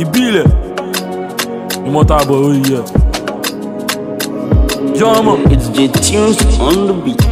ìbílẹ̀ ìmọ̀tàbọ̀ orí yẹ. jọmọ. It's J Tunes on the beat.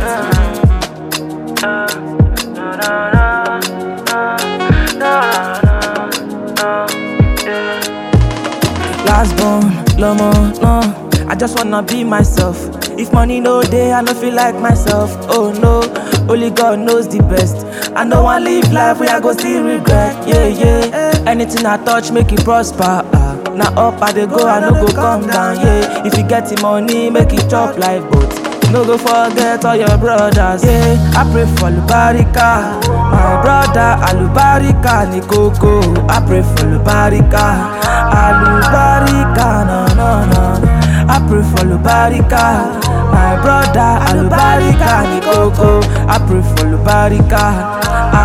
Last born, lomo, no. I just wanna be myself. If money no day, I no feel like myself. Oh no, only God knows the best. I know I live life where I go still regret. Yeah, yeah. Anything I touch, make it prosper. Ah. Now up I dey go, I no go come down. Yeah, if you get the money, make it chop like boat. No go forget all your brothers. Yeah, I pray for Lubarika. My brother Alubarika ni koko. I pray for Lubarika. Alubarika, no, no, no, no. I pray for Lubarika. My brother Alubarika ni koko. I pray for Lubarika.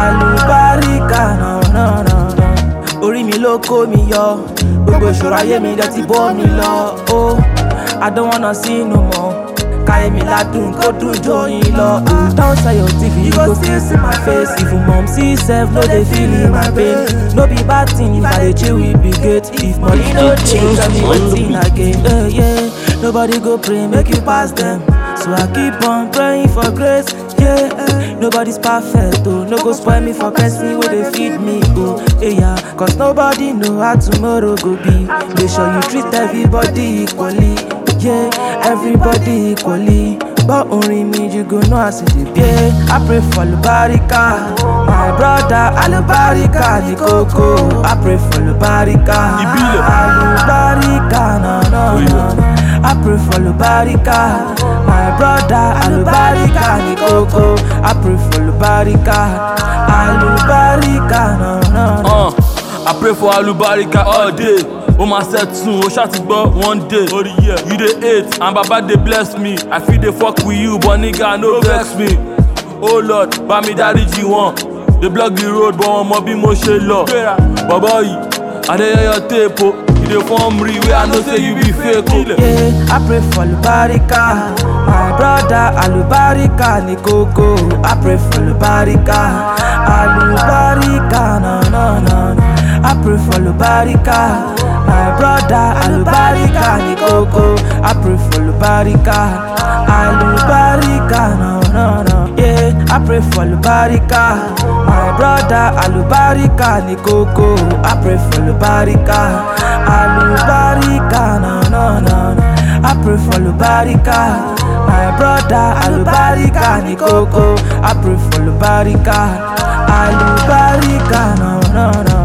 Alubarika, no, no, no, no. Orí mi ló kó mi yọ. Gbogbo ìṣòro ayé mi dẹ̀ ti bọ́ mi lọ. Oh, I don't wanna see no more. Káyé mi ládùn kó dùn jóyin lọ. Don't sell your TV, you go still see my face. Even mom see sef no dey feel in my pain. No be bad thing if I dey chill with big gate. If money no dey, tell me wetin again. Yeah, yeah. Nobody go pray, make you pass them. So I keep on praying for grace. Yeah, eh. nobody's perfect, oh. No go spoil me for person where they feed me, oh. Yeah, yeah. Cause nobody know how tomorrow go be. Make sure you treat everybody equally. Yeah, everybody equally. But only me, you go know as it is. Yeah, I pray for Lubarika. My brother, Alubarika, ni koko. I pray for Lubarika. Ibile. Alubarika, no, no, no, no. I pray for Lubarika. My brother, Alubarika, ni koko. I pray for Lubarika. Alubarika, no, no, no. Uh, I pray for alubarika all day. O ma set soon, o ṣá ti gbọ́ one day. You dey hate and baba dey bless me. I fit dey fuck with you but nigga no vex me. Oh Lord, bá mi dáríjì wọn. Dey block the road but wọn mọ bí mo ṣe lọ. Bọ̀bọ̀ yìí, Adéyẹyọ téèpo. You dey form real wey I know say you be fake o. Yeah, I pray for Lubarika. My brother Alubarika ni koko. I pray for Lubarika. Alubarika, no, no, no, no. I pray for Lubarika. My brother Alubarika ni koko. I pray for Lubarika. Alubarika, no, no, no. Yeah, I pray for Lubarika. My brother Alubarika ni koko. I pray for Lubarika. Alubarika, no, no, no, no. I pray for Lubarika. My brother Alubarika ni koko. I pray for Lubarika. Alubarika, no, no, no.